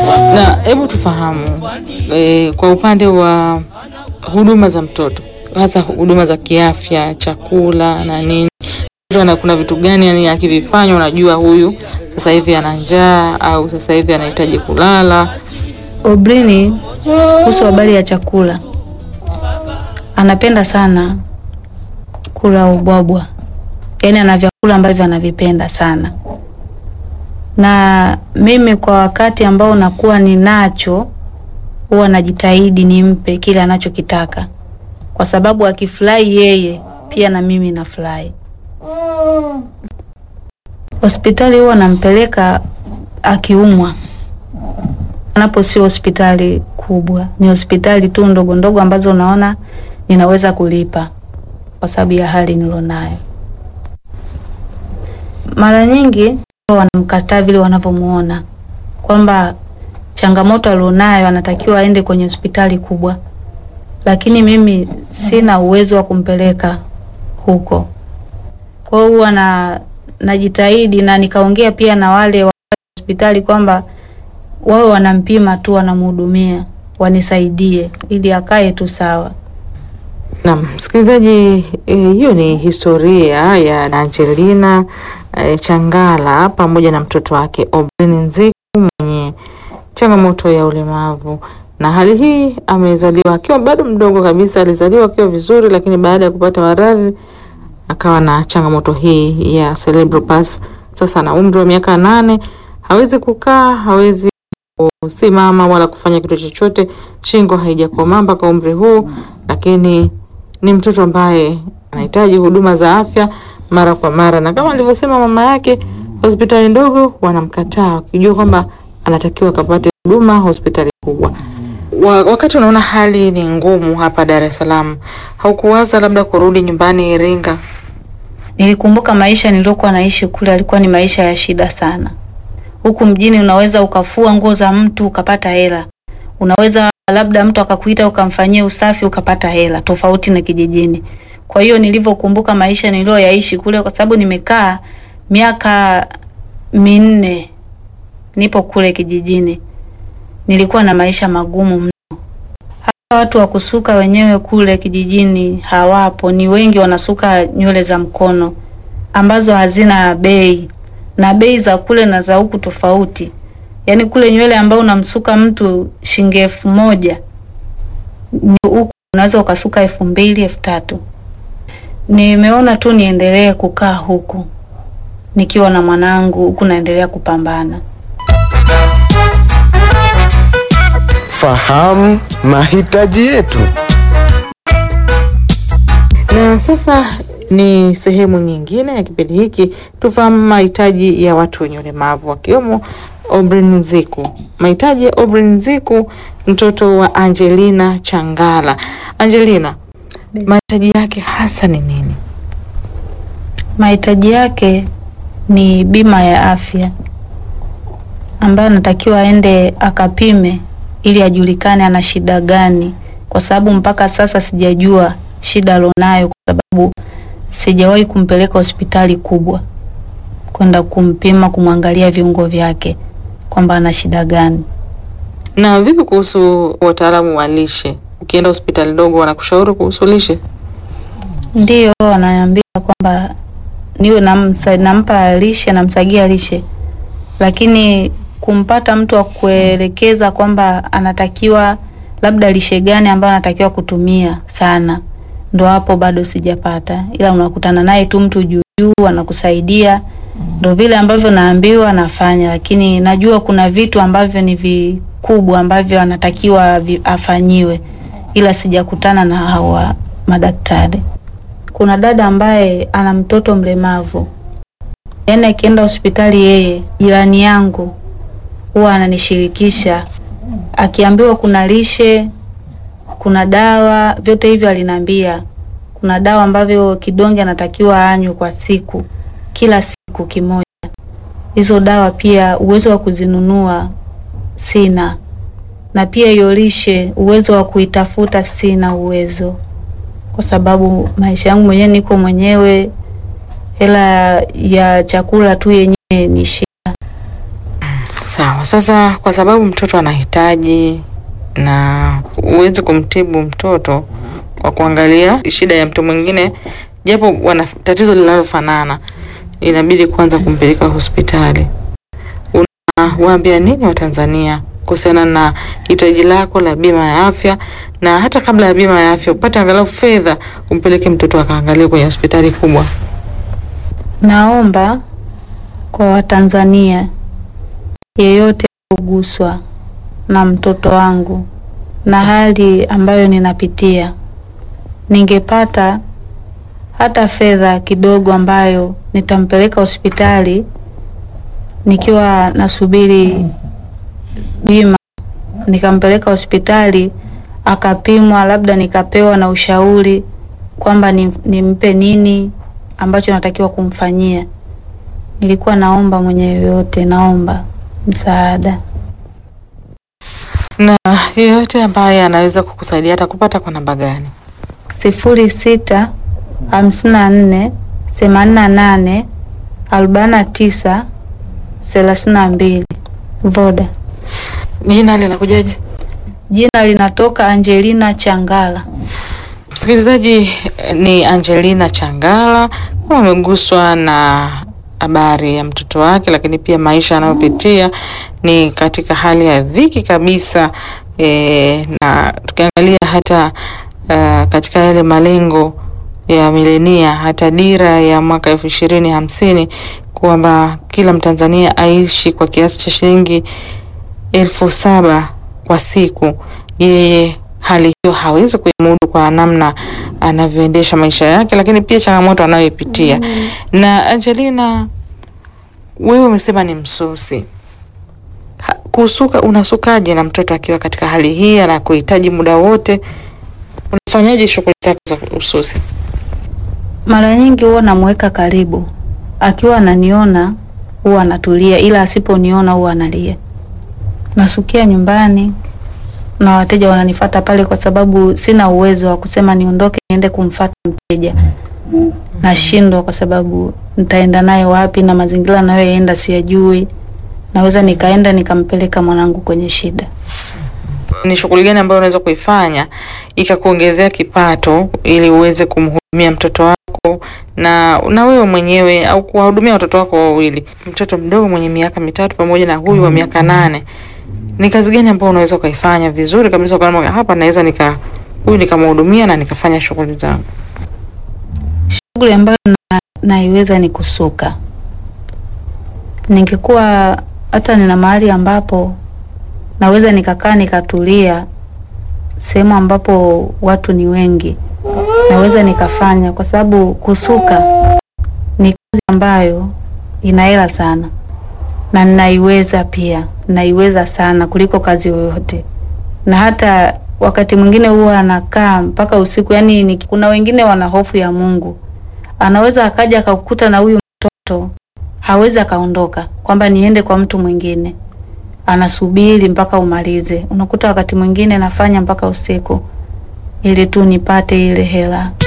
Na hebu tufahamu e, kwa upande wa huduma za mtoto, hasa huduma za kiafya, chakula na nini, na kuna vitu gani yani akivifanya unajua huyu sasa hivi ana njaa au sasa hivi anahitaji kulala? Obrini, kuhusu habari ya chakula, anapenda sana kula ubwabwa, yaani ana vyakula ambavyo anavipenda sana, na mimi kwa wakati ambao nakuwa ninacho huwa najitahidi nimpe kile anachokitaka, kwa sababu akifurahi yeye pia na mimi nafurahi. Hospitali huwa nampeleka akiumwa anapo sio hospitali kubwa, ni hospitali tu ndogo ndogo ambazo unaona ninaweza kulipa kwa sababu ya hali nilionayo. Mara nyingi wanamkataa vile wanavyomuona kwamba changamoto alionayo anatakiwa aende kwenye hospitali kubwa, lakini mimi sina uwezo wa kumpeleka huko. Kwa hiyo huwa na najitahidi na nikaongea pia na wale wa hospitali kwamba wawe wanampima tu, wanamhudumia, wanisaidie ili akae tu sawa. Naam, msikilizaji, hiyo e, ni historia ya Angelina e, Changala pamoja na mtoto wake Obrini Nziku mwenye changamoto ya ulemavu, na hali hii amezaliwa akiwa bado mdogo kabisa. Alizaliwa akiwa vizuri, lakini baada ya kupata maradhi akawa na changamoto hii ya cerebral palsy. Sasa na umri wa miaka nane, hawezi kukaa, hawezi kusimama wala kufanya kitu chochote, shingo haijakomaa mpaka umri huu, lakini ni mtoto ambaye anahitaji huduma za afya mara kwa mara, na kama alivyosema mama yake, hospitali ndogo wanamkataa wakijua kwamba anatakiwa akapate huduma hospitali kubwa. Wa, wakati unaona hali ni ngumu hapa Dar es Salaam, haukuwaza labda kurudi nyumbani Iringa? Nilikumbuka maisha niliokuwa naishi kule, alikuwa ni maisha ya shida sana. Huku mjini unaweza ukafua nguo za mtu ukapata hela, unaweza labda mtu akakuita ukamfanyia usafi ukapata hela, tofauti na kijijini. Kwa hiyo nilivyokumbuka maisha niliyoyaishi kule, kwa sababu nimekaa miaka minne nipo kule kijijini, nilikuwa na maisha magumu mno. Hata watu wa kusuka wenyewe kule kijijini hawapo, ni wengi wanasuka nywele za mkono ambazo hazina bei, na bei za kule na za huku tofauti. Yaani kule nywele ambayo unamsuka mtu shilingi elfu moja ni huku unaweza ukasuka elfu mbili elfu tatu. Nimeona tu niendelee kukaa huku nikiwa na mwanangu huku naendelea kupambana. Fahamu mahitaji yetu. Na sasa ni sehemu nyingine ya kipindi hiki, tufahamu mahitaji ya watu wenye ulemavu wakiwemo Obrin Nziku. Mahitaji ya Obrin Nziku, mtoto wa Angelina Changala. Angelina, mahitaji yake hasa ni nini? Mahitaji yake ni bima ya afya ambayo anatakiwa aende akapime ili ajulikane ana shida gani, kwa sababu mpaka sasa sijajua shida alionayo, kwa sababu sijawahi kumpeleka hospitali kubwa kwenda kumpima, kumwangalia viungo vyake kwamba ana shida gani. Na vipi kuhusu wataalamu wa lishe? Ukienda hospitali ndogo wanakushauri kuhusu lishe? Ndiyo, wananiambia kwamba niwe namsa, nampa lishe, namsagia lishe, lakini kumpata mtu wa kuelekeza kwamba anatakiwa labda lishe gani ambayo anatakiwa kutumia sana, ndo hapo bado sijapata, ila unakutana naye tu mtu juu juu anakusaidia, ndo vile ambavyo naambiwa nafanya, lakini najua kuna vitu ambavyo ni vikubwa ambavyo anatakiwa vi, afanyiwe, ila sijakutana na hawa madaktari. Kuna dada ambaye ana mtoto mlemavu, yaani akienda hospitali, yeye jirani yangu huwa ananishirikisha, akiambiwa kuna lishe, kuna dawa, vyote hivyo aliniambia. Kuna dawa ambavyo kidonge anatakiwa anywe kwa siku, kila siku kimoja. Hizo dawa pia uwezo wa kuzinunua sina, na pia hiyo lishe uwezo wa kuitafuta sina uwezo, kwa sababu maisha yangu mwenyewe niko mwenyewe, hela ya chakula tu yenyewe ni shida. Sawa. Sasa kwa sababu mtoto anahitaji na huwezi kumtibu mtoto kwa kuangalia shida ya mtu mwingine, japo wana tatizo linalofanana, inabidi kwanza kumpeleka hospitali. Unawaambia nini Watanzania kuhusiana na hitaji lako la bima ya afya, na hata kabla ya bima ya afya upate angalau fedha umpeleke mtoto akaangalia kwenye hospitali kubwa? Naomba kwa Watanzania yeyote kuguswa na mtoto wangu na hali ambayo ninapitia, ningepata hata fedha kidogo ambayo nitampeleka hospitali nikiwa nasubiri bima, nikampeleka hospitali akapimwa, labda nikapewa na ushauri kwamba nim- nimpe nini ambacho natakiwa kumfanyia. Nilikuwa naomba mwenye yoyote, naomba msaada. Na yeyote ambaye anaweza kukusaidia atakupata kwa namba gani? sifuri sita hamsini na nne themanini na nane arobaini na tisa thelathini na mbili Voda. Jina linakujaje? Jina linatoka Angelina Changala. Msikilizaji ni Angelina Changala, kama ameguswa na habari ya mtoto wake, lakini pia maisha anayopitia ni katika hali ya dhiki kabisa. E, na tukiangalia hata uh, katika yale malengo ya milenia, hata dira ya mwaka elfu ishirini hamsini kwamba kila Mtanzania aishi kwa kiasi cha shilingi elfu saba kwa siku, yeye hali hiyo hawezi kuimudu kwa namna anavyoendesha maisha yake, lakini pia changamoto anayoipitia. Na Angelina, wewe umesema ni msusi. Ha- Kusuka, unasukaje na mtoto akiwa katika hali hii anakuhitaji muda wote? Unafanyaje shughuli zako za ususi? Mara nyingi huwa namweka karibu, akiwa ananiona huwa anatulia, ila asiponiona huwa analia. Nasukia nyumbani na wateja wananifata pale, kwa sababu sina uwezo wa kusema niondoke niende kumfata mteja. Nashindwa kwa sababu nitaenda naye wapi, na mazingira nayoenda siyajui. Naweza nikaenda nikampeleka mwanangu kwenye shida. Ni shughuli gani ambayo unaweza kuifanya ikakuongezea kipato ili uweze kumhudumia mtoto wako na na wewe mwenyewe au kuwahudumia watoto wako wawili, mtoto mdogo mwenye miaka mitatu pamoja na huyu wa miaka nane? Ni kazi gani ambayo unaweza ukaifanya vizuri kabisa kwa hapa naweza nika huyu nikamhudumia na nikafanya shughuli zangu? Shughuli ambayo na, naiweza ni kusuka. Ningekuwa hata nina mahali ambapo naweza nikakaa nikatulia, sehemu ambapo watu ni wengi, naweza nikafanya, kwa sababu kusuka ni kazi ambayo ina hela sana, na ninaiweza pia, naiweza sana kuliko kazi yoyote, na hata wakati mwingine huwa anakaa mpaka usiku. Yani ni, kuna wengine wana hofu ya Mungu, anaweza akaja akakukuta na huyu mtoto hawezi akaondoka, kwamba niende kwa mtu mwingine, anasubiri mpaka umalize. Unakuta wakati mwingine nafanya mpaka usiku ili tu nipate ile hela.